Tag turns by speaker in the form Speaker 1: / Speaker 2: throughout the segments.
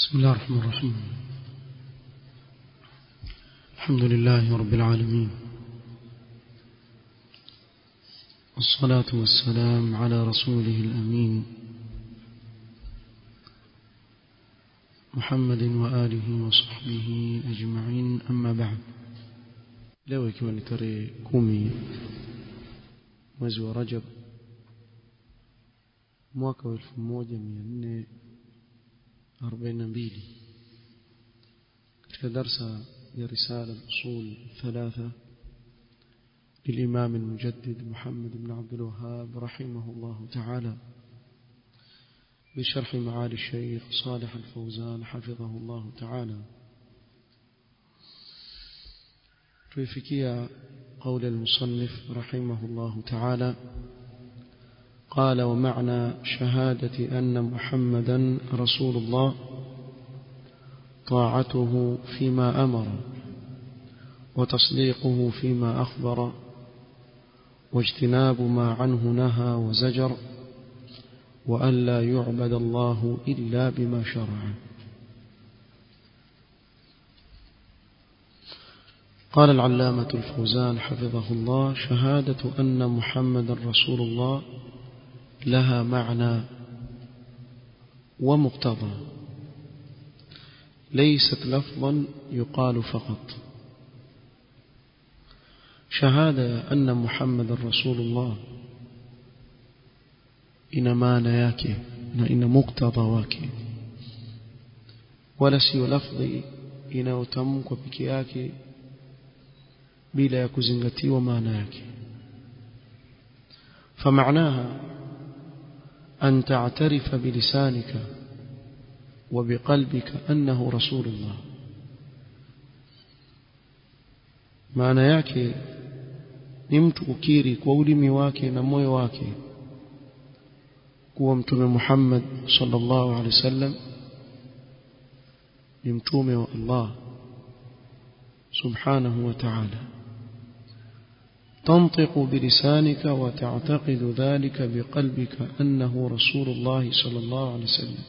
Speaker 1: بسم الله الرحمن الرحيم الحمد لله رب العالمين والصلاة والسلام على رسوله الأمين محمد وآله وصحبه أجمعين أما بعد leo ikiwa ni tarehe kumi mwezi wa rajab mwaka wa elfu moja mia nne arobaini na mbili katika darsa ya risala usul thalatha للإمام المجدد محمد بن عبد الوهاب رحمه الله تعالى بشرح معالي الشيخ صالح الفوزان حفظه الله تعالى توفيكيا قول المصنف رحمه الله تعالى قال ومعنى شهادة أن محمدا رسول الله طاعته فيما أمر وتصديقه فيما أخبر واجتناب ما عنه نهى وزجر وألا يعبد الله إلا بما شرع قال العلامة الفوزان حفظه الله شهادة أن محمد رسول الله لها معنى ومقتضى ليست لفظا يقال فقط شهادة أن محمد رسول الله ina maana yake na ina muktadha wake wala sio lafdhi inayotamkwa peke yake bila ya kuzingatiwa maana yake فمعناها أن تعترف بلسانك وبقلبك أنه رسول الله maana yake ni mtu ukiri kwa ulimi wake na moyo wake kuwa mtume Muhammad sallallahu alaihi wasallam ni mtume wa Allah subhanahu wa ta'ala تنطق بلسانك وتعتقد ذلك بقلبك أنه رسول الله صلى الله عليه وسلم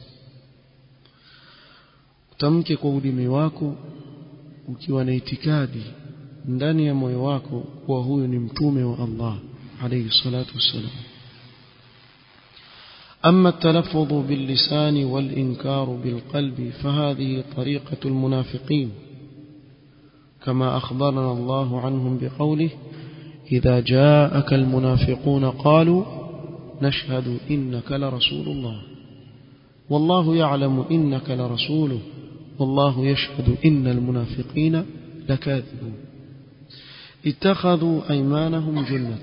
Speaker 1: tamke kwa ulimi wako ukiwa na itikadi ndani ya moyo wako kuwa huyu ni mtume wa Allah alayhi salatu wassalam أما التلفظ باللسان والإنكار بالقلب فهذه طريقة المنافقين كما أخبرنا الله عنهم بقوله إذا جاءك المنافقون قالوا نشهد إنك لرسول الله والله يعلم إنك لرسوله والله يشهد إن المنافقين لكاذبون اتخذوا أيمانهم جنة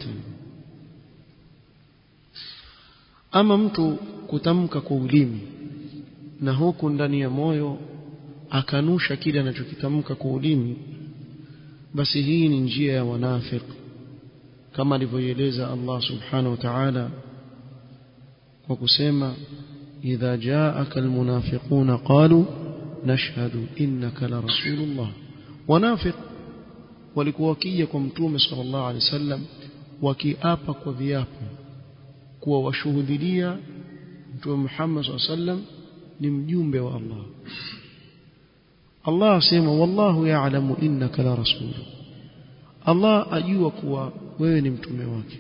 Speaker 1: ama mtu kutamka kwa ulimi na huku ndani ya moyo akanusha kile anachokitamka kwa ulimi basi hii ni njia ya wanafik kama alivyoeleza Allah subhanahu wa ta'ala kwa kusema idha jaaka almunafiquna qalu nashhadu innaka la rasulullah wanafiq walikuwa wakija kwa mtume sallallahu alaihi wasallam wakiapa kwa viapo kuwa washuhudilia mtume Muhammad sallam ni mjumbe wa Allah Allah asema wallahu ya'lamu innaka la rasul Allah ajua kuwa wewe ni mtume wake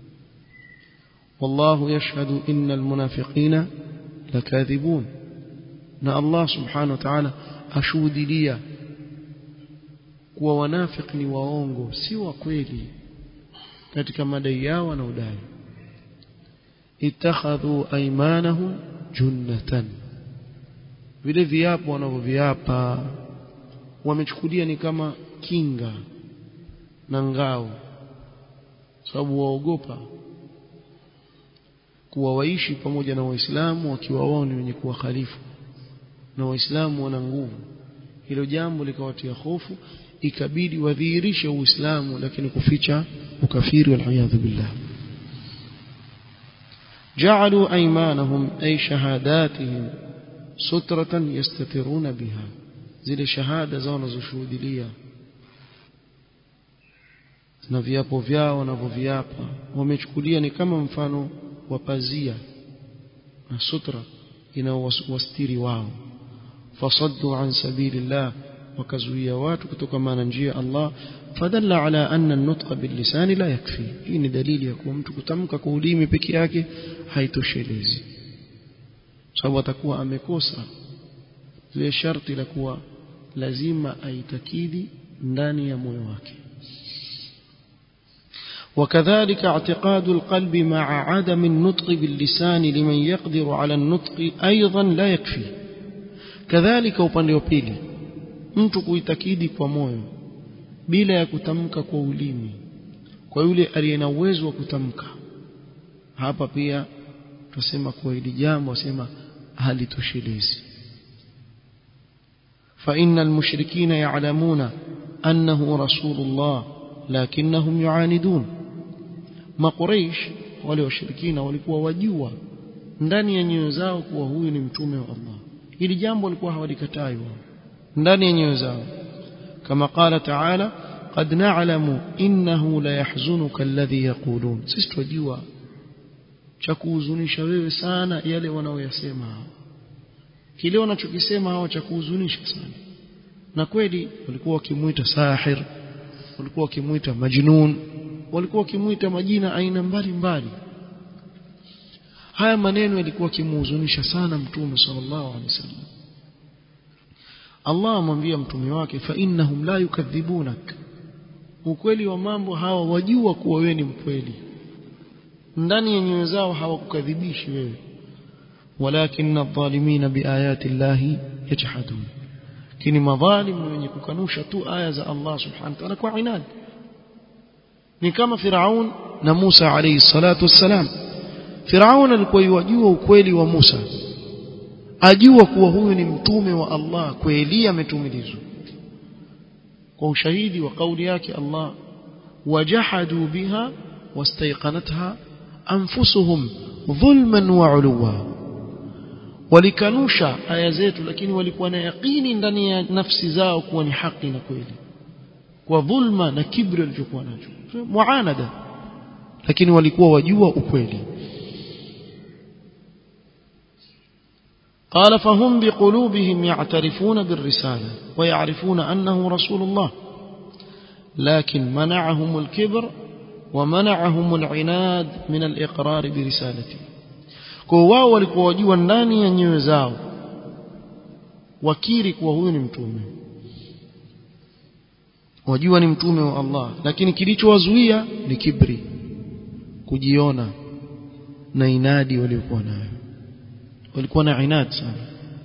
Speaker 1: wallahu yashhadu innal munafiqina lakadhibun na Allah subhanahu wa ta'ala ashuhudilia kuwa wanafiki ni waongo si wa kweli katika madai yao na udai ittakhadhu aymanahum junnatan vile viapo wanavyoviapa wamechukulia ni kama kinga na ngao sababu waogopa kuwa waishi pamoja na waislamu wakiwa wao ni wenye kuwa khalifu na waislamu wana nguvu hilo jambo likawatia hofu ikabidi wadhihirishe uislamu lakini kuficha ukafiri wal billah جعلوا أيمانهم أي شهاداتهم سترة يستترون بها زي شهادة زونا زشهود ليا na viapo vyao wanavyoviapa wamechukulia ni kama mfano wa pazia na sutra inaowastiri wao fasaddu an sabilillah wakazuia watu kutoka maana njia Allah fadalla ala anna an-nutqa bil-lisani la yakfi hii ni dalili ya kuwa mtu kutamka kwa ulimi peke yake haitoshelezi sababu atakuwa amekosa ile sharti la kuwa lazima aitakidi ndani ya moyo wake وكذلك اعتقاد القلب مع عدم النطق باللسان لمن يقدر على النطق أيضا لا يكفي كذلك upande wa pili mtu kuitakidi kwa moyo bila ya kutamka kwa ulimi kwa yule aliye na uwezo wa kutamka hapa pia tusema kwa hili jambo asema halitoshelezi فإن المشركين يعلمون أنه رسول الله لكنهم يعاندون ما قريش wale washirikina walikuwa wajua ndani ya nyoyo zao kuwa huyu ni mtume wa Allah hili jambo walikuwa hawalikatai wao ndani ya nyoyo zao kama qala ta'ala qad na'lamu innahu la yahzunuka alladhi yaqulun sisi tunajua cha kuhuzunisha wewe sana yale wanaoyasema hao kile wanachokisema hao cha kuhuzunisha sana na kweli walikuwa wakimuita sahir walikuwa wakimuita majnun walikuwa wakimuita majina aina mbalimbali haya maneno yalikuwa kimuhuzunisha sana mtume sallallahu alaihi wasallam Allah amwambia mtume wake fa innahum la yukadhibunak ukweli wa mambo hawa wajua kuwa wewe ni mkweli ndani ya nyoyo zao hawakukadhibishi wewe walakin adh-dhalimin biayati llahi yajhadun kini madhalim wenye kukanusha tu aya za Allah subhanahu wa ta'ala kwa inad ni kama Firaun na Musa alayhi salatu wassalam Firaun alikuwa yajua ukweli wa Musa ajua kuwa huyu ni mtume wa Allah kweli ametumilizwa kwa ushahidi wa kauli yake Allah wajahadu biha wastayqanatha anfusuhum dhulman wa uluwa walikanusha aya zetu lakini walikuwa na yaqini ndani ya nafsi zao kuwa ni haki na kweli kwa dhulma na kibri walichokuwa nacho muanada lakini walikuwa wajua ukweli قال فهم بقلوبهم يعترفون بالرسالة ويعرفون أنه رسول الله لكن منعهم الكبر ومنعهم العناد من الإقرار برسالته kwa wao walikuwa wajua ndani ya nyoyo zao wakiri kuwa huyu ni mtume wajua ni mtume wa Allah lakini kilichowazuia ni kibri kujiona na inadi waliokuwa nayo walikuwa na inad sana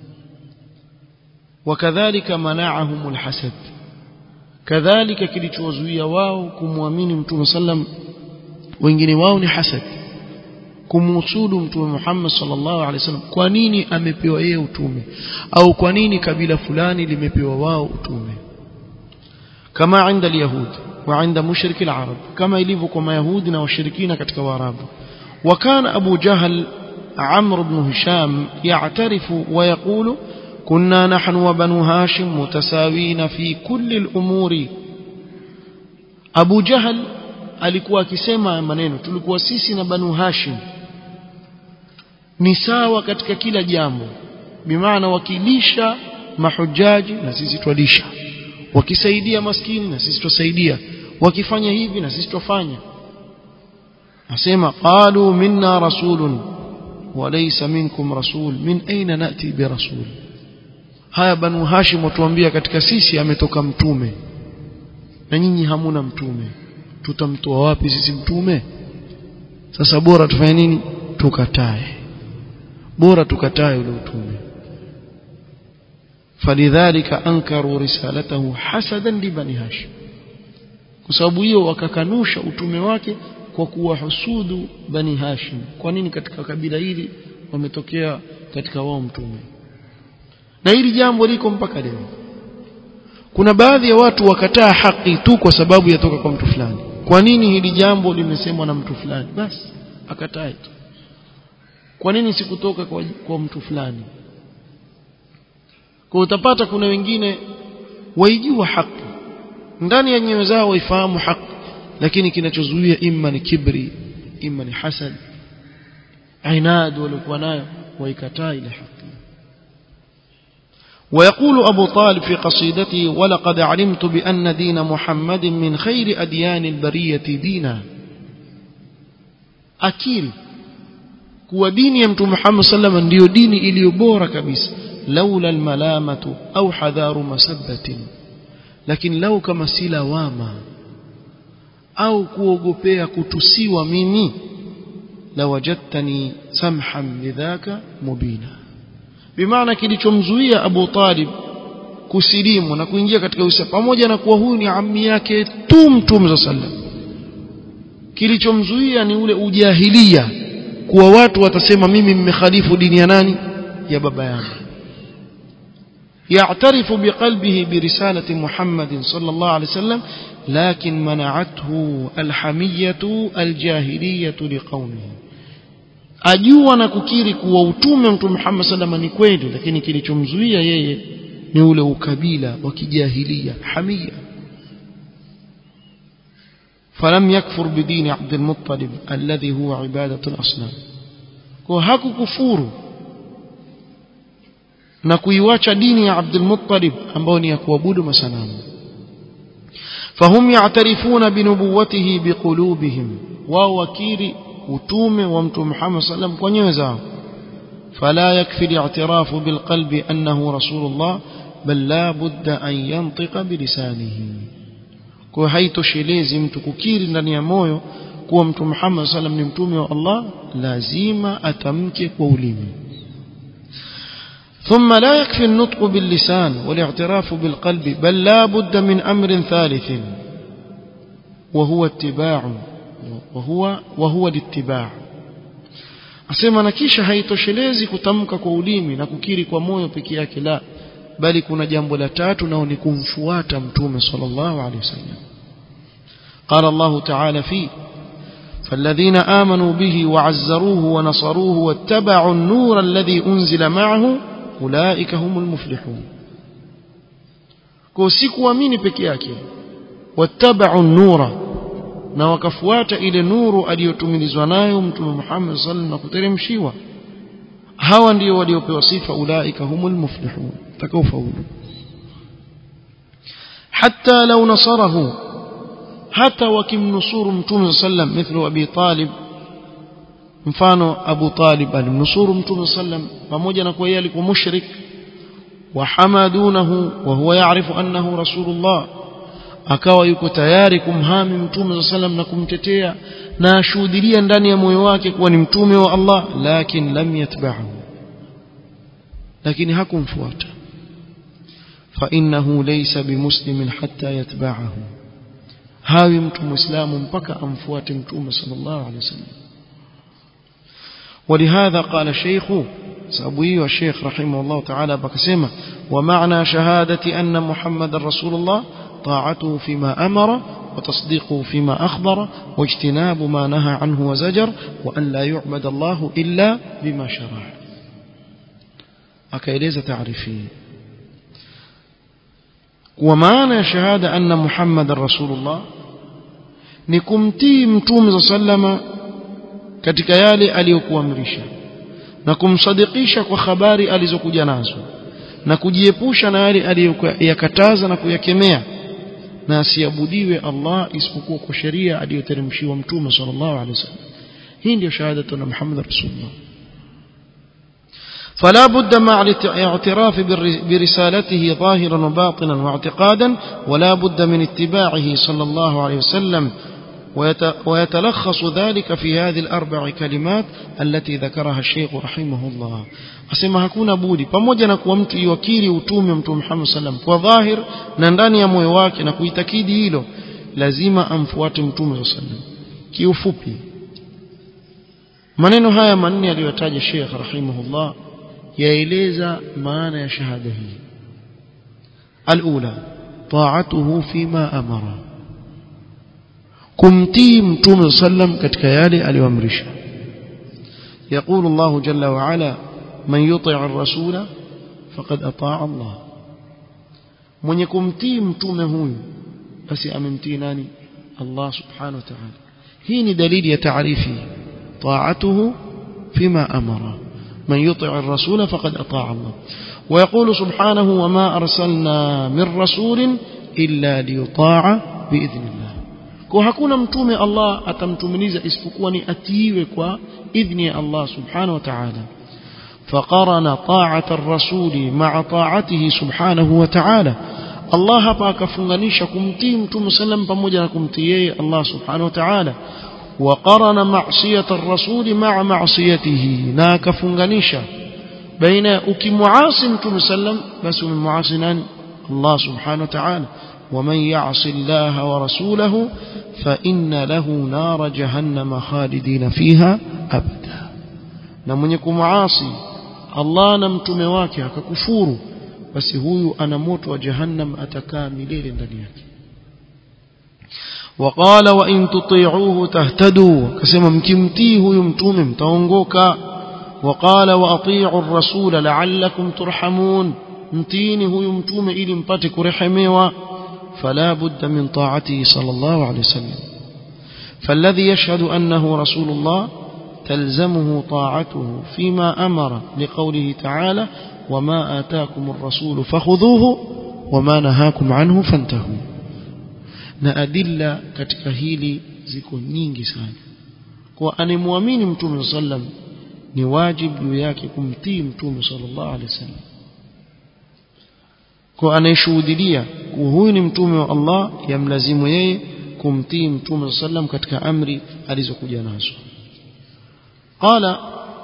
Speaker 1: wakadhalika mana'ahum alhasad kadhalika kilichowazuia wao kumwamini mtume sallam wengine wao ni hasad kumusudu mtume Muhammad sallallahu alaihi wasallam kwa nini amepewa yeye utume au kwa nini kabila fulani limepewa wao utume kama عند اليهود وعند مشرك العرب كما ilivyo kwa mayahudi na washirikina katika waarabu وكان ابو جهل عمرو بن هشام يعترف ويقول كنا نحن وبنو هاشم متساوين في كل الامور ابو جهل alikuwa akisema maneno tulikuwa sisi na banu hashim ni sawa katika kila jambo bimaana wakilisha mahujaji na sisi twalisha wakisaidia maskini na sisi twasaidia wakifanya hivi na sisi twafanya asema qalu minna rasulun walaysa minkum rasul min aina nati birasul haya banu hashim watuambia katika sisi ametoka mtume na nyinyi hamuna mtume tutamtoa wapi sisi mtume sasa bora tufanye nini tukatae bora tukatae ule utume falidhalika ankaru risalatahu hasadan li bani hashim kwa sababu hiyo wakakanusha utume wake kwa kuwahusudu bani hashim kwa nini katika kabila hili wametokea katika wao mtume na hili jambo liko mpaka leo kuna baadhi ya watu wakataa haki tu kwa sababu yatoka kwa mtu fulani kwa nini hili jambo limesemwa na mtu fulani basi akatae tu kwa nini sikutoka kwa, kwa mtu fulani kwa utapata kuna wengine waijua haki ndani ya nyoyo zao waifahamu haki lakini kinachozuia imma ni kibri imma ni hasad inad waliokuwa nayo waikataa ile haki ويقول أبو طالب في قصيدته ولقد علمت بأن دين محمد من خير أديان البرية دينا أكيل kuwa dini ya mtume Muhammad sallam ndiyo dini iliyo bora kabisa laula almalamatu au hadharu masabbatin lakini lau kama si lawama au kuogopea kutusiwa mimi lawajadtani samhan lidhaka mubina bimaana kilichomzuia Abu Talib kusilimu na kuingia katika Uislamu pamoja na kuwa huyu ni ammi yake tu mtume sallam kilichomzuia ni ule ujahilia kuwa watu watasema mimi mmekhalifu dini ya nani ya baba yangu يعترف بقلبه برسالة محمد صلى الله عليه وسلم لكن منعته الحمية الجاهلية لقومه ajua na kukiri kuwa utume mtume Muhammad sallam ni kweli lakini kilichomzuia yeye ni ule ukabila wa kijahilia hamia فلم يكفر بدين عبد المطلب الذي هو عبادة الأصنام وهكو كفور na kuiwacha dini ya Abdul Muttalib ambao ni ya kuabudu masanamu fahum ya'tarifuna binubuwatihi biqulubihim wao wakiri utume wa mtume Muhammad sallam kwa nyoyo zao fala yakfi al-i'tirafu bilqalbi annahu rasulullah bal la budda an yantiqa bilisanihi kwa haitoshelezi mtu kukiri ndani ya moyo kuwa mtume Muhammad sallam ni mtume wa Allah lazima atamke kwa ulimi ثم لا يكفي النطق باللسان والاعتراف بالقلب بل لا بد من أمر ثالث وهو اتباع وهو وهو الاتباع asema na kisha haitoshelezi kutamka kwa ulimi na kukiri kwa moyo peke yake la bali kuna jambo la tatu nao ni kumfuata mtume sallallahu alaihi wasallam قال الله تعالى فيه فالذين آمنوا به وعزروه ونصروه واتبعوا النور الذي أنزل معه أولئك هم المفلحون kwa si kuamini peke yake wattabau nura na wakafuata ile nuru aliyotumilizwa nayo mtume Muhammad sallallahu na kuteremshiwa hawa ndio waliopewa sifa ulaika humul muflihun takaofaulu hatta law nasarahu hata wakimnusuru mtume sallam mithlu abi talib mfano Abu Talib alimnusuru Mtume sallam pamoja na kuwa yeye alikuwa mushrik wa hamadunahu wa huwa yaarifu annahu rasulullah akawa yuko tayari kumhami Mtume sallam na kumtetea na ashuhudia ndani ya moyo wake kuwa ni mtume wa Allah lakini lam yatba'hu lakini hakumfuata fa innahu laysa bimuslimin hatta yatba'ahu hawi mtu muislamu mpaka amfuate Mtume sallallahu alaihi wasallam ولهذا قال الشيخ سأبوي الشيخ رحمه الله تعالى بكسمة ومعنى شهادة أن محمد رسول الله طاعته فيما أمر وتصديقه فيما أخبر واجتناب ما نهى عنه وزجر وأن لا يعبد الله إلا بما شرع أكيليز تعرفي ومعنى شهادة أن محمد رسول الله نكمتي متوم صلى الله عليه وسلم katika yale aliyokuamrisha na kumsadikisha kwa habari alizokuja nazo na kujiepusha na yale aliyoyakataza na kuyakemea na asiabudiwe Allah isipokuwa kwa sheria aliyoteremshiwa mtume sallallahu alaihi wasallam hii ndio shahadatu na Muhammad rasulullah فلا بد مع الاعتراف برسالته ظاهرا وباطنا واعتقادا ولا بد من اتباعه صلى الله عليه وسلم ويتلخص ذلك في هذه الأربع كلمات التي ذكرها الشيخ رحمه الله asema hakuna budi pamoja na kuwa mtu iwakiri utume mtume Muhammad sallam kwa dhahir na ndani ya moyo wake na kuitakidi hilo lazima amfuate mtume sallam kiufupi maneno haya manne aliyotaja Sheikh rahimahullah yaeleza maana ya shahada hii alula ta'atuhu fima amara kumtii mtume sallam katika yale aliyoamrisha يقول الله جل وعلا من يطع الرسول فقد أطاع الله من يكمتي متومه huyu basi amemtii nani Allah subhanahu wa ta'ala hii ni dalili ya taarifi طاعته فيما أمر من يطع الرسول فقد أطاع الله ويقول سبحانه وما أرسلنا من رسول إلا ليطاع بإذن الله kwa hakuna mtume Allah atamtumiliza isipokuwa ni atiiwe kwa idhni ya Allah subhanahu wa ta'ala فقرن طاعة الرسول مع طاعته سبحانه وتعالى الله hapa akafunganisha kumtii mtume sallam pamoja na kumtii yeye Allah subhanahu wa ta'ala وقرن معصية الرسول مع معصيته na akafunganisha baina ukimwasi mtume sallam basi umemwasi nani Allah subhanahu wa ta'ala ومن يعص الله ورسوله فإن له نار جهنم خالدين فيها أبدا na mwenye kumwasi Allah na mtume wake akakufuru basi huyu ana moto wa jahannam atakaa milele ndani yake وقال وإن تطيعوه تهتدوا كسما مكمتي هو يمتوم متونغوكا وقال وأطيعوا الرسول لعلكم ترحمون متيني هو يمتوم إلي مباتك رحميوا فلا بد من طاعته صلى الله عليه وسلم فالذي يشهد أنه رسول الله تلزمه طاعته فيما أمر لقوله تعالى وما آتاكم الرسول فخذوه وما نهاكم عنه فانتهوا na adilla katika hili ziko nyingi sana kwa anemwamini mtume sallam ni wajibu juu yake kumtii mtume sallallahu alaihi wasallam kwa anayeshuhudia kuwa huyu ni mtume wa Allah yamlazimu yeye kumtii mtume sallam katika amri alizokuja nazo قال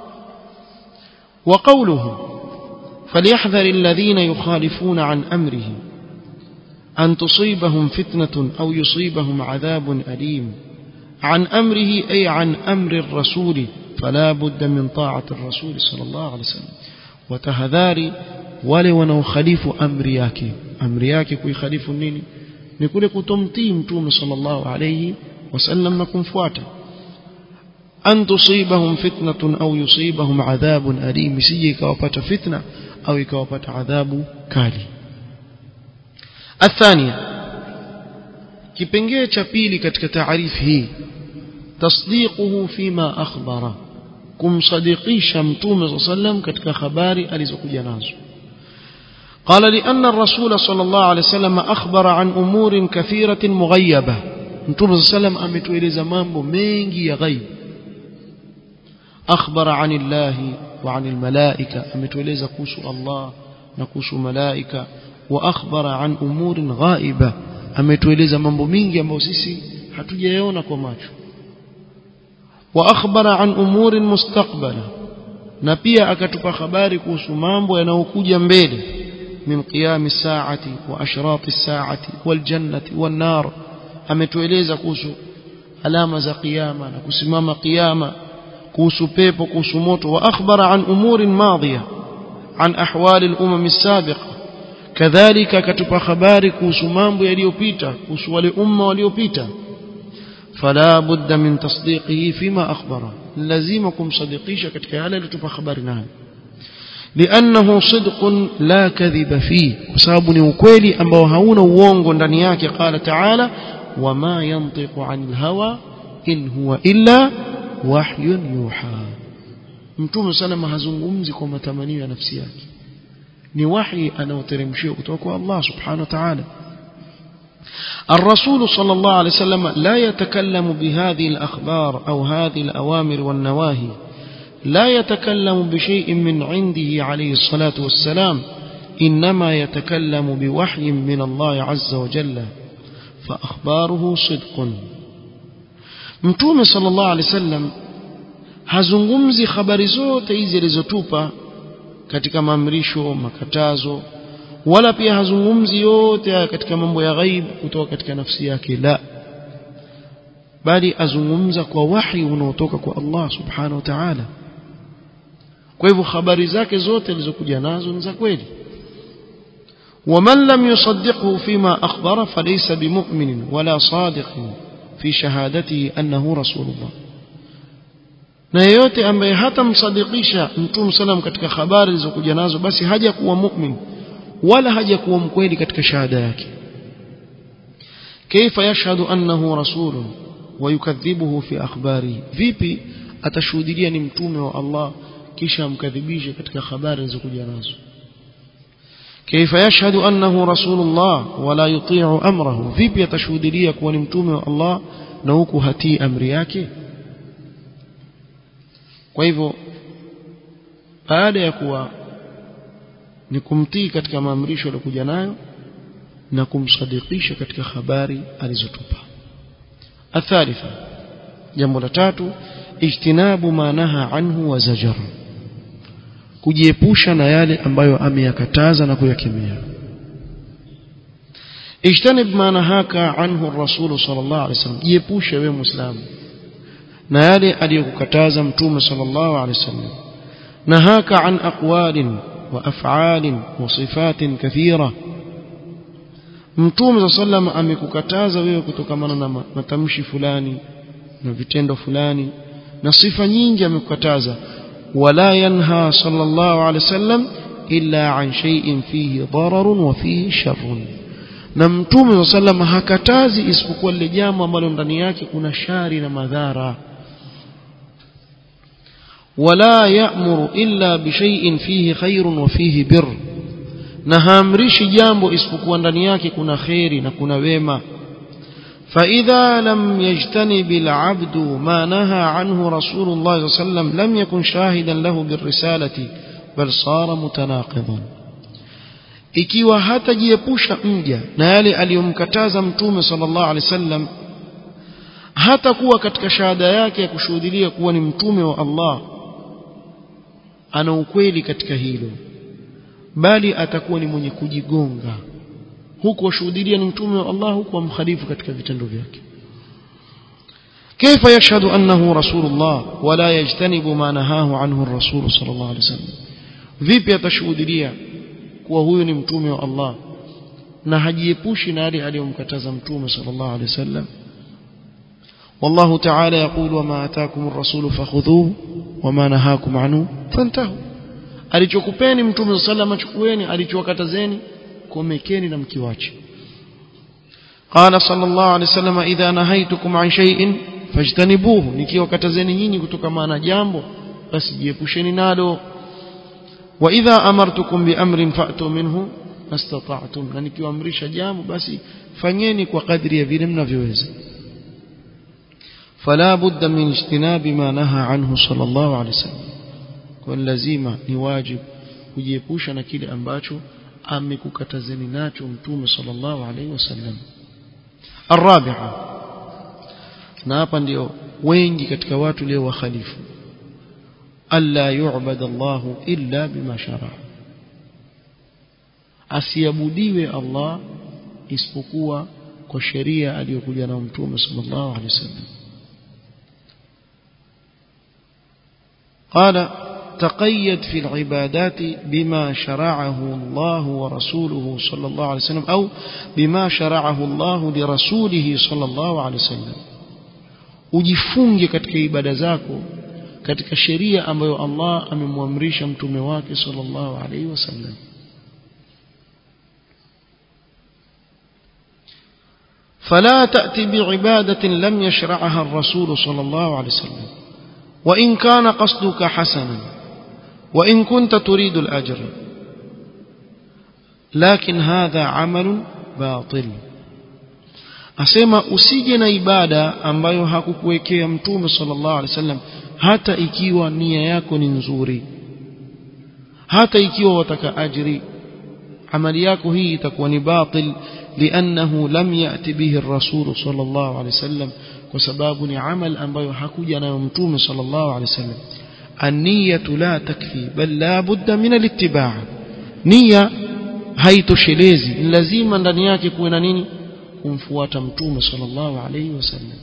Speaker 1: وقوله فليحذر الذين يخالفون عن أمره أن تصيبهم فتنة أو يصيبهم عذاب أليم عن أمره أي عن أمر الرسول فلا بد من طاعة الرسول صلى الله عليه وسلم وتهذاري wale wanaokhalifu amri yake amri yake kuikhalifu nini ni kule kutomtii mtume sallallahu alayhi wasallam na kumfuata an tusibahum fitnatun au yusibahum adhabun alim sije ikawapata fitna au ikawapata adhabu kali الثانية kipengee cha pili katika taarifu hii tasdiquhu fima akhbara kumsadikisha mtume sallam katika habari alizokuja nazo قال لأن الرسول صلى الله عليه وسلم أخبر عن أمور كثيرة مغيبة متوم صلى الله عليه وسلم أمتوeleza mambo mengi ya ghaib أخبر عن الله وعن الملائكة أمتوeleza kuhusu Allah na kuhusu malaika وأخبر عن أمور غائبة ametueleza mambo mingi ambayo sisi hatujayaona kwa macho وأخبر عن أمور مستقبلة na pia akatupa habari kuhusu mambo yanayokuja mbele من قيام الساعة وأشراط الساعة والجنة والنار ametueleza kuhusu alama za kiyama na kusimama kiyama kuhusu pepo kuhusu moto واخبر عن امور ماضيه عن احوال الامم السابقه كذلك akatupa habari kuhusu mambo yaliyopita kuhusu wale umma waliopita فلا بد من تصديقه فيما اخبره لازم kumsadikisha katika yale aliyotupa habari nayo لانه صدق لا كذب فيه بسبب ni ukweli ambao hauna uongo ndani yake قال تعالى وما ينطق عن الهوى إن هو إلا وحي يوحى mtume salama hazungumzi kwa matamanio ya nafsi yake ni wahi anaoteremshiwa kutoka kwa Allah subhanahu wa ta'ala الرسول صلى الله عليه وسلم لا يتكلم بهذه الأخبار أو هذه الأوامر والنواهي لا يتكلم بشيء من عنده عليه الصلاة والسلام إنما يتكلم بوحي من الله عز وجل فأخباره صدق mtume sallallahu alaihi wasallam hazungumzi habari zote hizi alizotupa katika maamrisho makatazo wala pia hazungumzi yote haya katika mambo ya ghaib kutoka katika nafsi yake la bali azungumza kwa wahi unaotoka kwa Allah subhanahu wa ta'ala kwa hivyo habari zake zote alizokuja nazo ni za kweli ومن لم يصدقه فيما أخبر فليس بمؤمن ولا صادق في شهادته أنه رسول الله na yeyote ambaye hatamsadikisha mtume salam katika habari zilizokuja nazo basi haja kuwa mu'min wala haja kuwa mkweli katika shahada yake kaifa yashhadu annahu rasulun wa yukadhibuhu fi akhbarihi vipi atashuhudia ni mtume wa Allah kisha amkadhibishe katika habari zilizokuja nazo كيف يشهد أنه رسول الله ولا يطيع أمره vipi atashuhudia kuwa ni mtume wa Allah na huku hatii amri yake kwa hivyo baada ya kuwa ni kumtii katika maamrisho aliyokuja nayo na kumsadikisha katika habari alizotupa athalitha jambo la tatu ijtinabu ma naha anhu wa zajar kujiepusha na yale ambayo ameyakataza na kuyakemea ijtanib ma nahaka anhu ar-rasul sallallahu alaihi wasallam jiepushe wewe muislamu na yale aliyokukataza mtume sallallahu alaihi wasallam nahaka an aqwalin wa af'alin wa sifatin kathira mtume sallam amekukataza wewe kutokamana na matamshi fulani na vitendo fulani na sifa nyingi amekukataza wala yanha sallallahu alaihi wasallam illa an shay'in fihi dararun wa fihi sharrun na mtume sallam hakatazi isipokuwa lile jambo ambalo ndani yake kuna shari na madhara wala ya'muru illa bi shay'in fihi khairun wa fihi birr na haamrishi jambo isipokuwa ndani yake kuna kheri na kuna wema فإذا لم يجتنب العبد ما نهى عنه رسول الله صلى الله عليه وسلم لم يكن شاهدا له بالرسالة بل صار متناقضا ikiwa hatajiepusha mja na yale aliyomkataza mtume sallallahu alaihi wasallam hatakuwa katika shahada yake ya kushuhudia kuwa ni mtume wa Allah ana ukweli katika hilo bali atakuwa ni mwenye kujigonga huku washuhudia ni mtume wa Allah huku amkhalifu katika vitendo vyake كيف يشهد أنه رسول الله ولا يجتنب ما نهاه عنه الرسول صلى الله عليه وسلم vipi atashuhudia kuwa huyu ni mtume wa Allah na hajiepushi na yale aliyomkataza mtume sallallahu alaihi wasallam والله تعالى يقول وما آتاكم الرسول فخذوه وما نهاكم عنه فانتهوا alichokupeni mtume sallallahu alaihi chukueni alichowakatazeni komekeni na mkiwache قال صلى الله عليه وسلم إذا نهيتكم عن شيء فاجتنبوه nikiwakatazeni nyinyi kutokana na jambo basi jiepusheni nalo وإذا أمرتكم بأمر فأتوا منه ما استطعتم na nikiwaamrisha jambo basi fanyeni kwa kadri ya vile mnavyoweza فلا بد من اجتناب ما نهى عنه صلى الله عليه وسلم kwa lazima ni wajib kujiepusha na kile ambacho amekukatazeni nacho mtume sallallahu alaihi wasallam الرابعه na hapa ndio wengi katika watu leo wakhalifu alla yu'bad Allah illa bima shara asiabudiwe Allah isipokuwa kwa sheria aliyokuja na mtume sallallahu alaihi wasallam قال تقيد في العبادات بما شرعه الله ورسوله صلى الله عليه وسلم أو بما شرعه الله لرسوله صلى الله عليه وسلم ujifunge katika ibada zako katika sheria ambayo Allah amemwamrisha mtume wake sallallahu alaihi wasallam فلا تأتي بعبادة لم يشرعها الرسول صلى الله عليه وسلم وإن كان قصدك حسنا وإن كنت تريد الأجر لكن هذا عمل باطل asema usije na ibada ambayo hakukuwekea mtume sallallahu alaihi wasallam hata ikiwa nia yako ni nzuri hata ikiwa wataka ajri amali yako hii itakuwa ni batil liannahu lam yati bihi ar-rasul sallallahu alaihi wasallam kwa sababu ni amal ambayo hakuja nayo mtume sallallahu alaihi wasallam an-niyatu la takfi bal la budda min al-ittiba' nia haitoshelezi lazima ndani yake kuwe na nini kumfuata mtume sallallahu alaihi wasallam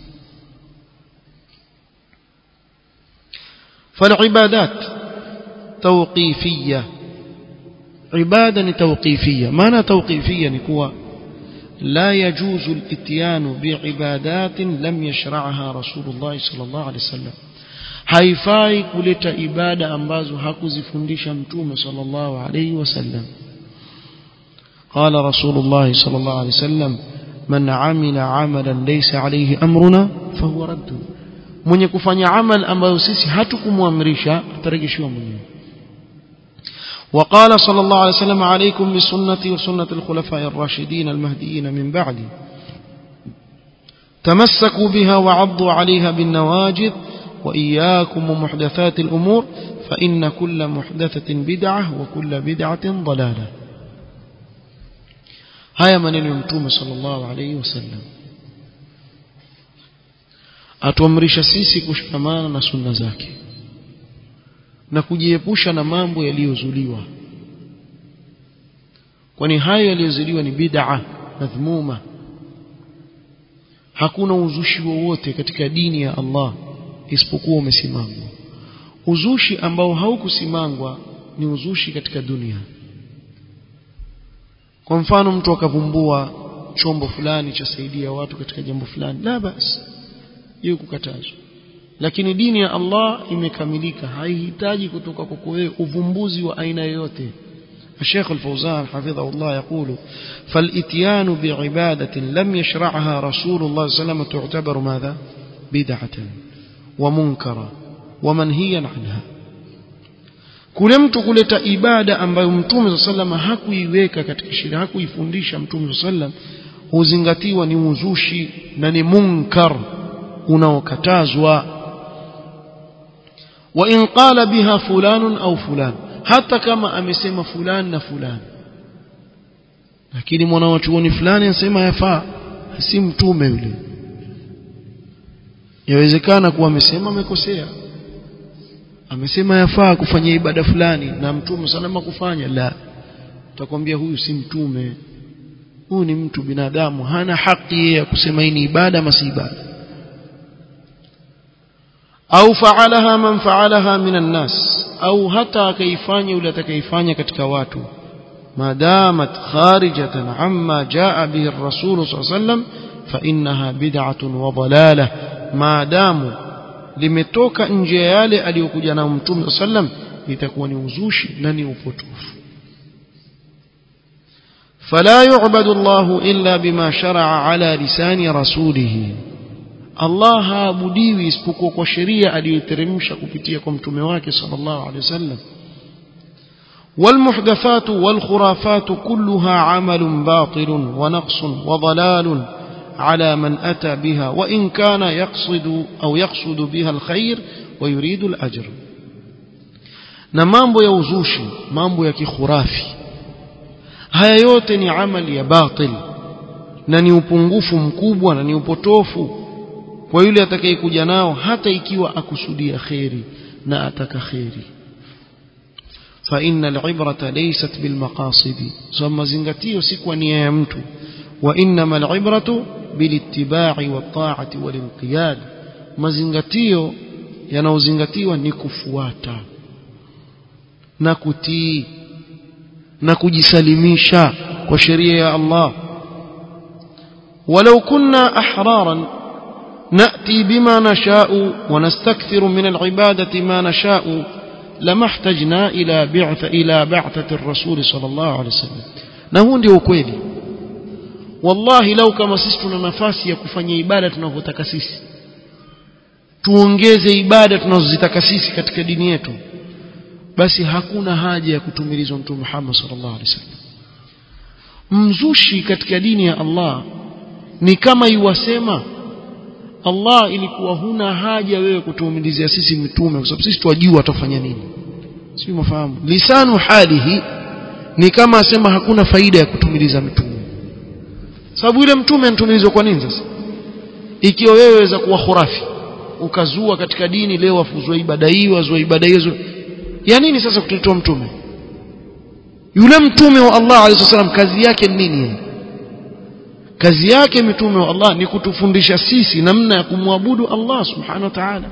Speaker 1: فالعبادات توقيفية عبادة توقيفية معنى توقيفية نكوى لا يجوز الاتيان بعبادات لم يشرعها رسول الله صلى الله عليه وسلم haifai kuleta ibada ambazo hakuzifundisha mtume sallallahu alayhi wasallam قال رسول الله صلى الله عليه وسلم من عمل عملا ليس عليه أمرنا فهو رد mwenye kufanya amal ambayo sisi hatukumwamrisha atarejeshiwa mwenyewe وقال صلى الله عليه وسلم عليكم بسنتي وسنة الخلفاء الراشدين المهديين من بعدي تمسكوا بها وعضوا عليها بالنواجذ وإياكم ومحدثات الأمور فإن كل محدثة بدعة وكل بدعة ضلالة هيا من يمتوم صلى الله عليه وسلم atuamrisha sisi kushikamana na sunna zake na kujiepusha na mambo yaliyozuliwa kwani hayo yaliyozuliwa ni bid'a madhmuma hakuna uzushi wowote katika dini ya Allah isipokuwa umesimangwa uzushi ambao haukusimangwa ni uzushi katika dunia kwa mfano mtu akavumbua chombo fulani cha saidia watu katika jambo fulani la basi hiyo kukatazwa lakini dini ya Allah imekamilika haihitaji kutoka kwako wewe uvumbuzi wa aina yoyote الشيخ الفوزان حفظه الله يقول فالاتيان بعبادة لم يشرعها رسول الله صلى الله عليه وسلم تعتبر ماذا بدعة ومنكرا ومنهيا عنها kule mtu kuleta ibada ambayo mtume sallam hakuiweka katika sheria hakuifundisha mtume sallam huzingatiwa ni uzushi na ni munkar unaokatazwa wa in qala biha fulanun au fulan hata kama amesema fulani na fulani lakini mwanawachuoni fulani anasema yafaa si mtume yule yawezekana kuwa amesema amekosea amesema yafaa kufanya ibada fulani na mtume salama kufanya la utakwambia huyu si mtume huyu ni mtu binadamu hana haki ya kusema hii ni ibada ama si ibada au faalaha man faalaha minan nas au hata akaifanya yule atakayefanya katika watu madamat kharijatan amma jaa bihi ar-rasul sallallahu alayhi wasallam fa innaha bid'atun wa dalalah maadamu limetoka nje ya yale aliyokuja na mtume sallam itakuwa ni uzushi na ni upotofu فلا يعبد الله إلا بما شرع على لسان رسوله Allah haabudiwi isipokuwa kwa sheria aliyoteremsha kupitia kwa mtume wake sallallahu alaihi wasallam والمحدثات والخرافات كلها عمل باطل ونقص وضلال على من أتى بها وإن كان يقصد أو يقصد بها الخير ويريد الأجر na mambo ya uzushi mambo ya kikhurafi haya yote ni amali ya batil na ni upungufu mkubwa na ni upotofu kwa yule atakayekuja nao hata ikiwa akusudia kheri na ataka kheri fa innal ibrata laysat bil maqasidi so mazingatio si kwa nia ya mtu wa innamal ibratu bil ittiba'i wat ta'ati wal inqiyad mazingatio yanayozingatiwa ni kufuata na kutii na kujisalimisha kwa sheria ya Allah ولو كنا احرارا نأتي بما نشاء ونستكثر من العبادة ما نشاء لما احتجنا إلى بعث إلى بعثة الرسول صلى الله عليه وسلم نهون ndio ukweli wallahi lau kama sisi tuna nafasi ya kufanya ibada tunavyotaka sisi tuongeze ibada tunazozitaka sisi katika dini yetu basi hakuna haja ya kutumilizwa mtume Muhammad sallallahu alaihi wasallam mzushi katika dini ya Allah ni kama iwasema Allah ilikuwa huna haja wewe kutuumilizia sisi mitume kwa sababu sisi twajua atafanya nini sio mafahamu lisanu halihi ni kama asema hakuna faida ya kutumiliza mitume sababu ile mtume anatumilizwa kwa nini sasa ikiwa wewe waweza kuwa khurafi ukazua katika dini leo wafuzwa ibada hii wazua ibada hizo ya nini sasa kutotoa mtume yule mtume wa Allah alayhi wasallam kazi yake ni nini kazi yake mitume wa Allah ni kutufundisha sisi namna ya kumwabudu Allah subhanahu wa ta'ala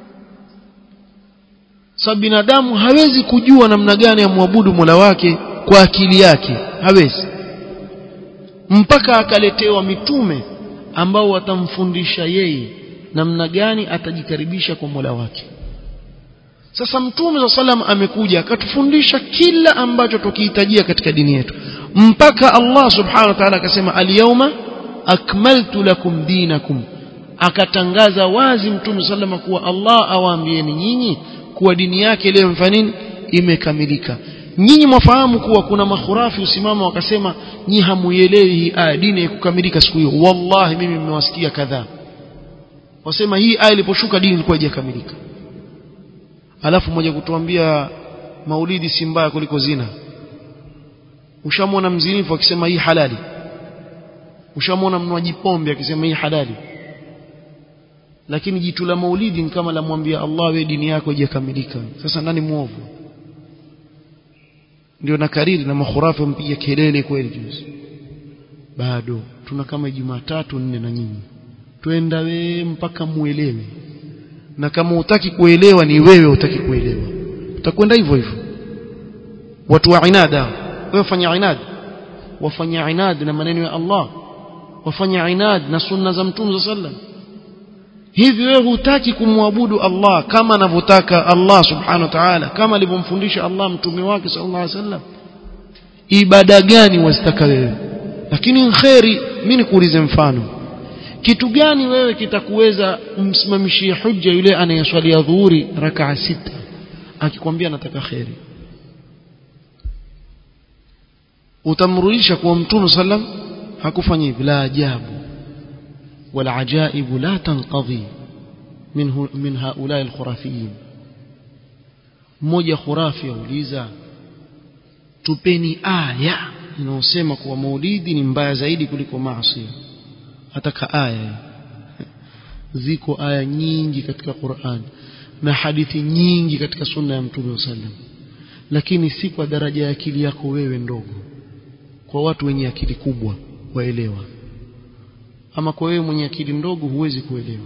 Speaker 1: sababu binadamu hawezi kujua namna gani ya muabudu Mola wake kwa akili yake hawezi mpaka akaletewa mitume ambao watamfundisha yeye namna gani atajikaribisha kwa Mola wake sasa mtume wa sallam amekuja akatufundisha kila ambacho tukihitajia katika dini yetu mpaka Allah subhanahu wa ta'ala akasema al-yawma akmaltu lakum dinakum akatangaza wazi mtume sallama kuwa Allah awaambieni nyinyi kuwa dini yake leo mfanini imekamilika nyinyi mwafahamu kuwa kuna makhurafi usimama wakasema nyi hamuielewi hii aya dini ikukamilika siku hiyo wallahi mimi nimewasikia kadhaa wasema hii aya iliposhuka dini ilikuwa haijakamilika alafu mmoja kutuambia maulidi si mbaya kuliko zina ushamwona mzinifu akisema hii halali ushamwona mnwaji pombe akisema hii halali lakini jitu la maulidi ni kama lamwambia Allah we dini yako haijakamilika sasa nani muovu ndio na kariri na makhurafi wampiga kelele kweli juzi bado tuna kama Jumatatu nne na nyinyi twenda we mpaka muelewe na kama utaki kuelewa ni wewe utaki kuelewa utakwenda hivyo hivyo watu wa inada wewe fanya inad wafanya inad na maneno ya Allah wafanya inad na sunna za mtume sallam hivi wewe hutaki kumwabudu Allah kama anavyotaka Allah subhanahu wa ta'ala kama alivyomfundisha Allah mtume wake sallallahu alaihi wasallam ibada gani wazitaka wewe lakini kheri mimi nikuulize mfano kitu gani wewe kitakuweza umsimamishie hujja yule anayeswalia dhuhuri rakaa sita akikwambia nataka kheri utamrudisha kwa mtume sallam hakufanya hivi la ajabu wala ajaibu la tanqadhi min min haula alkhurafiyin mmoja khurafi auliza tupeni aya inayosema kuwa maulidi ni mbaya zaidi kuliko maasi ataka aya ziko aya nyingi katika Qur'an na hadithi nyingi katika sunna ya mtume sallam lakini si kwa daraja ya akili yako wewe ndogo kwa watu wenye akili kubwa waelewa ama kwa wewe mwenye akili ndogo huwezi kuelewa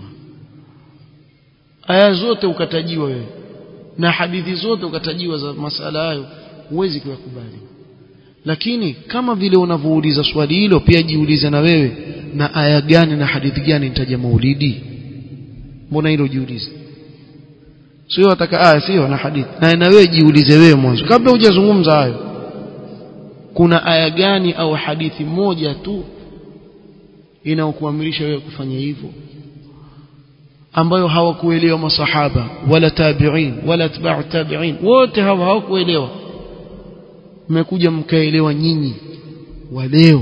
Speaker 1: aya zote ukatajiwa wewe na hadithi zote ukatajiwa za masala hayo huwezi kuyakubali lakini kama vile unavyouliza swali hilo pia jiulize na wewe na aya gani na hadithi gani nitaja maulidi mbona hilo jiulize sio wataka aya sio na hadithi na na wewe jiulize wewe mwanzo kabla hujazungumza hayo kuna aya gani au hadithi moja tu inaokuamrisha wewe kufanya hivyo ambayo hawakuelewa masahaba wala tabi'in wala atba'u tabi'in wote hawa hawakuelewa mmekuja mkaelewa nyinyi wa leo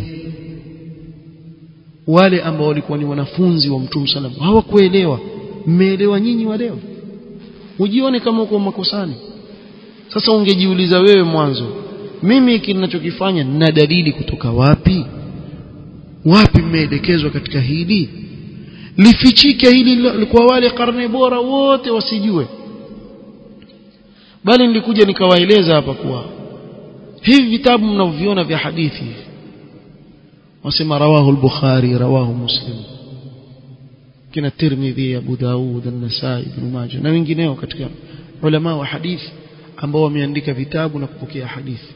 Speaker 1: wale ambao walikuwa ni wanafunzi wa Mtume sallam hawakuelewa mmeelewa nyinyi wa leo ujione kama uko makosani sasa ungejiuliza wewe mwanzo mimi kinachokifanya nina dalili kutoka wapi wapi mmeelekezwa katika hili lifichike hili kwa wale karne bora wote wasijue bali nilikuja nikawaeleza hapa kuwa hivi vitabu mnavyoviona vya hadithi wasema rawahu al-bukhari rawahu muslim kina tirmidhi abu daud an-nasai ibn majah na wengineo katika ulama wa hadithi ambao wameandika vitabu na kupokea hadithi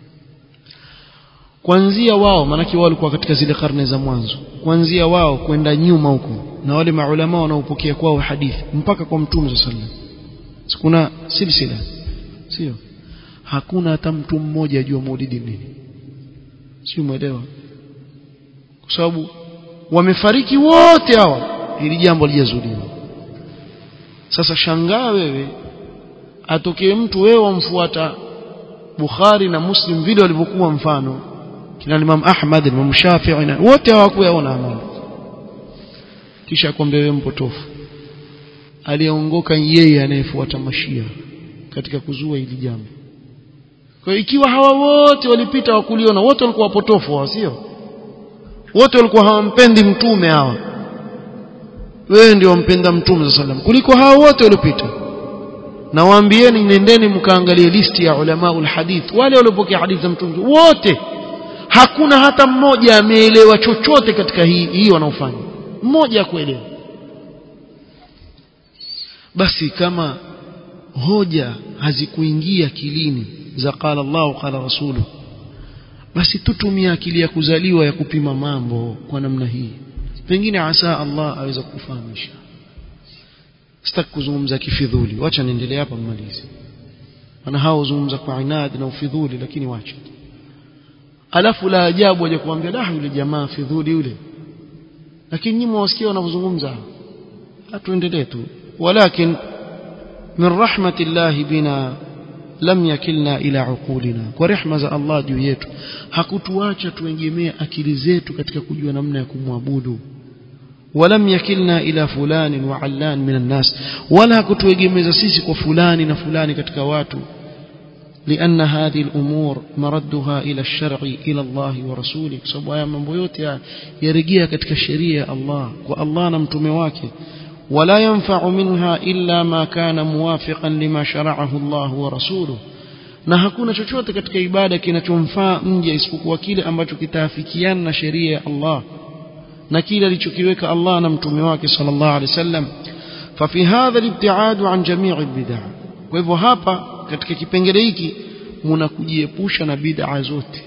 Speaker 1: kuanzia wao maanake wao walikuwa katika zile karne za mwanzo kuanzia wao kwenda nyuma huko na wale maulama wanaopokea kwao hadithi mpaka kwa mtume sallallahu alaihi wasallam kuna silsila sio hakuna hata mtu mmoja ajua maulidi nini sio umeelewa kwa sababu wamefariki wote hawa ili jambo lijazuliwa sasa shangaa wewe atokee mtu wewe wamfuata Bukhari na Muslim vile walivyokuwa mfano kina Imam Ahmad Imam Shafi'i na wote hawakuyaona amali kisha akwambia wewe mpotofu aliyeongoka yeye anayefuata mashia katika kuzua hili jambo kwa ikiwa hawa wote walipita wakuliona wote walikuwa wapotofu hawa sio wote walikuwa hawampendi mtume hawa wewe ndio wampenda mtume sallam kuliko hawa wote waliopita na waambieni nendeni mkaangalie listi ya ulama ulhadith wale waliopokea hadithi za mtume wote hakuna hata mmoja ameelewa chochote katika hii hii wanaofanya mmoja kuelewa basi kama hoja hazikuingia kilini za qala Allah qala rasulu basi tutumia akili ya kuzaliwa ya kupima mambo kwa namna hii pengine asa Allah aweza kufahamisha sitaki kuzungumza kifidhuli wacha niendelee hapa mmalize maana hao huzungumza kwa inad na ufidhuli lakini wacha alafu la ajabu waje kuambia la yule jamaa fidhuli yule lakini nyinyi mwasikia wanavyozungumza atuendelee tu walakin min rahmatillahi bina lam yakilna ila uqulina kwa rehma za Allah juu yetu hakutuacha tuegemee akili zetu katika kujua namna ya kumwabudu ولم يكلنا إلى فلان وعلان من الناس ولا كتوجمز سيسي وفلان نفلان كتكواتو لأن هذه الأمور مردها إلى الشرع إلى الله ورسوله سبوا من بيوتها يرجيها كتك الشريعة الله والله نمتمواك ولا ينفع منها إلا ما كان موافقا لما شرعه الله ورسوله na hakuna chochote katika ibada kinachomfaa nje isipokuwa kile ambacho kitaafikiana na sheria ya Allah na kile alichokiweka Allah na mtume wake sallallahu alaihi wasallam fafi hadha al-ibtiad an jami' al-bid'ah kwa hivyo hapa katika kipengele hiki mnakujiepusha na bid'a zote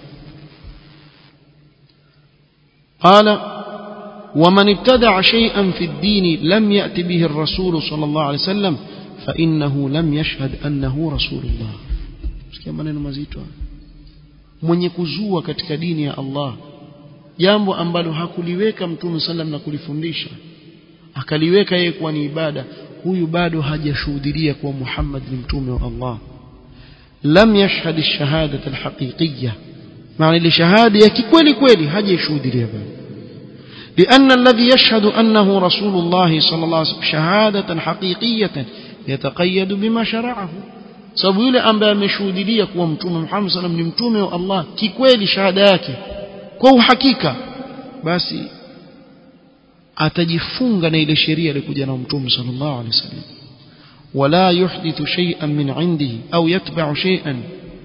Speaker 1: qala ومن ابتدع شيئا في الدين لم يأت به الرسول صلى الله عليه وسلم فإنه لم يشهد أنه رسول الله sikia maneno mazito mwenye kuzua katika dini ya Allah jambo ambalo hakuliweka mtume sallam na kulifundisha akaliweka yeye kuwa ni ibada huyu bado hajashuhudia kuwa Muhammad ni mtume wa Allah lam yashhad ash-shahadah al-haqiqiyyah maana ile shahada ya kikweli kweli hajashuhudia bado لأن الذي يشهد أنه رسول الله صلى الله عليه وسلم شهادة حقيقية يتقيد بما شرعه sababu yule ambaye ameshuhudia kuwa mtume Muhammad sallam ni mtume wa Allah kikweli shahada yake kwa uhakika basi atajifunga na ile sheria iliyokuja na mtume sallallahu alaihi wasallam wala yuhdithu shay'an min indihi au yatba'u shay'an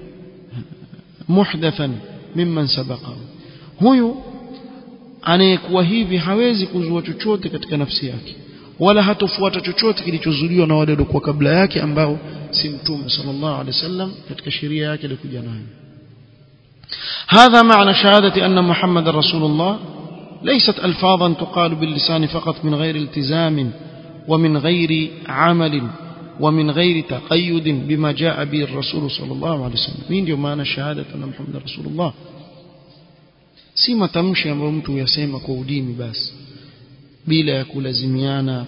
Speaker 1: muhdathan mimman sabaqahu huyu anayekuwa hivi hawezi kuzua chochote katika nafsi yake wala hatofuata chochote kilichozuliwa na wale waliokuwa kabla yake ambao si mtume sallallahu alaihi wasallam katika sheria yake ilikuja nayo هذا معنى شهادة أن محمد رسول الله ليست ألفاظا تقال باللسان فقط من غير التزام ومن غير عمل ومن غير تقيد بما جاء به الرسول صلى الله عليه وسلم مين ndio maana shahada anna Muhammad rasulullah si matamshi ambayo mtu yasema kwa udini basi bila ya kulazimiana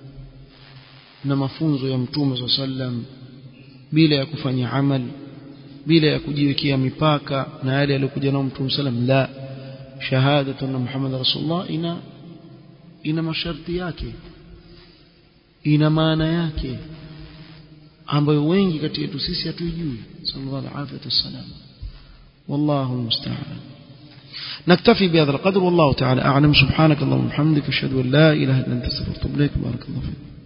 Speaker 1: na mafunzo ya mtume swalla sallam bila ya kufanya amal bila ya kujiwekea mipaka na yale aliyokuja nao mtume sallam la shahadatu anna Muhammad rasulullah ina ina masharti yake ina maana yake ambayo wengi kati yetu sisi hatuijui sallallahu alaihi wasallam wallahu musta'an نكتفي بهذا القدر والله تعالى أعلم سبحانك اللهم وبحمدك أشهد أن لا إله إلا أنت استغفرك وأتوب إليك بارك الله فيك